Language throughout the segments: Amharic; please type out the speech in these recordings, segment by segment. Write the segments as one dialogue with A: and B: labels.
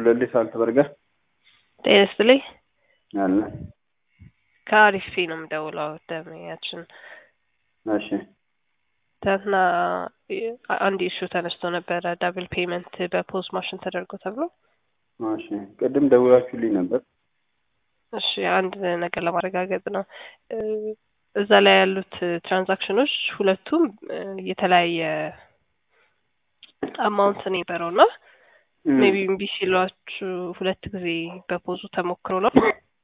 A: ጉለሌ ሳልት በርገር
B: ጤና ይስጥልኝ።
A: አለ።
B: ከአሪፍ ፊ ነው የምደውለው። ደመኛችን
A: እሺ
B: ትናንትና አንድ ኢሹ ተነስቶ ነበረ። ዳብል ፔመንት በፖዝ ማሽን ተደርጎ ተብሎ።
A: እሺ ቅድም ደውላችሁልኝ ነበር።
B: እሺ አንድ ነገር ለማረጋገጥ ነው። እዛ ላይ ያሉት ትራንዛክሽኖች ሁለቱም የተለያየ አማውንት ነው የነበረው እና ሜቢ እምቢ ሲሏችሁ ሁለት ጊዜ በፖዙ ተሞክሮ ነው።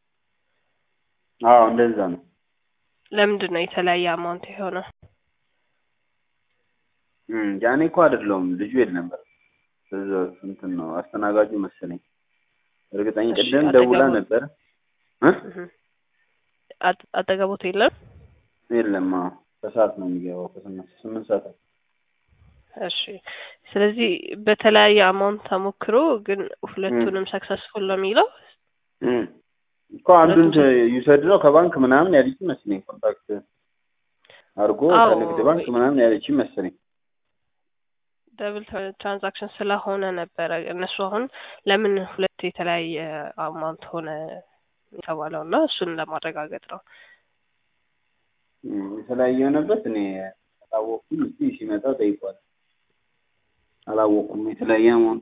A: አዎ እንደዛ ነው።
B: ለምንድን ነው የተለያየ አማውንት የሆነው?
A: ያኔ እኮ አይደለሁም ልጁ የት ነበር እዛ እንትን ነው አስተናጋጁ መሰለኝ። እርግጠኛ
B: እሺ፣
A: ቅድም ደውላ
B: አጠገቡ-
A: ነበር እ
B: አጥ- አጠገቦት የለም?
A: የለም አዎ ከሰዓት ነው የሚገባው ከስምንት ስምንት ሰዓት
B: እሺ ስለዚህ በተለያየ አማውንት ተሞክሮ ግን ሁለቱንም ሰክሰስፉል ነው የሚለው
A: እም። እኮ አንዱን ዩሰድ ነው ከባንክ ምናምን ያለች መሰለኝ ኮንታክት አድርጎ
B: አዎ።
A: ከንግድ ባንክ ምናምን ያለች መሰለኝ።
B: ደብል ትራንዛክሽን ስለሆነ ነበረ እነሱ አሁን ለምን ሁለት የተለያየ አማውንት ሆነ የተባለው እና እሱን ለማረጋገጥ ነው።
A: እም፣ የተለያየ የሆነበት እኔ አላወቅኩም። እስቲ ሲመጣ ጠይቋል። አላወቅኩም የተለያየ አማውንት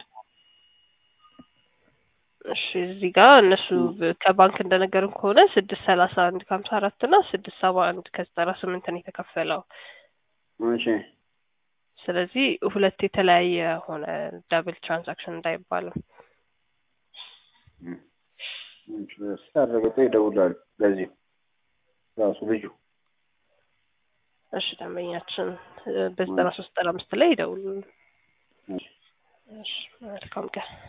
B: እሺ እዚህ ጋር እነሱ በ- ከባንክ እንደነገርን ከሆነ ስድስት ሰላሳ አንድ ከሀምሳ አራት እና ስድስት ሰባ አንድ ከዘጠና ስምንት ነው የተከፈለው።
A: እሺ
B: ስለዚህ ሁለት የተለያየ ሆነ ዳብል ትራንዛክሽን እንዳይባልም
A: እም፣ ስታረጋግጠው ይደውላል። ለዚህ ራሱ ልጁ
B: እሺ ደንበኛችን በዘጠና ሶስት ዘጠና አምስት ላይ ይደውሉ።
A: እሺ
B: እሺ መልካም ቀን።